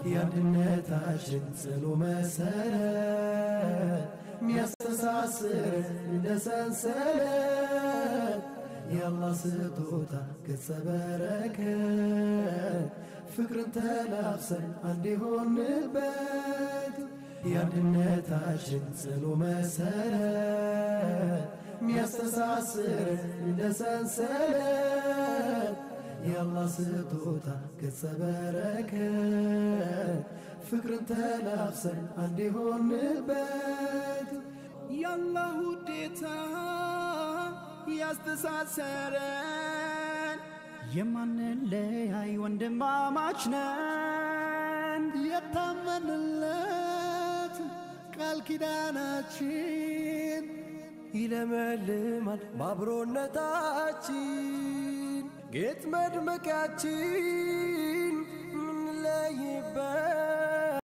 የአንድነታችን ጽኑ መሰረት ሚያስተሳስር እንደ ሰንሰለት የአላህ ስጦታ ገጸ በረከት ፍቅርን ተላብሰን አንድ የሆንበት የአንድነታችን ጽኑ መሰረት ሚያስተሳስር እንደ ሰንሰለት የአላህ ስጦታ ገጸ በረከት ፍቅርን ተላብሰን አንድ የሆንበት የአላህ ውዴታ ያስተሳሰረን የማንለያይ ወንድማማች ነን የታመንለት ቃል ኪዳናችን ይለመልማል በአብሮነታችን ጌጥ መድመቂያችን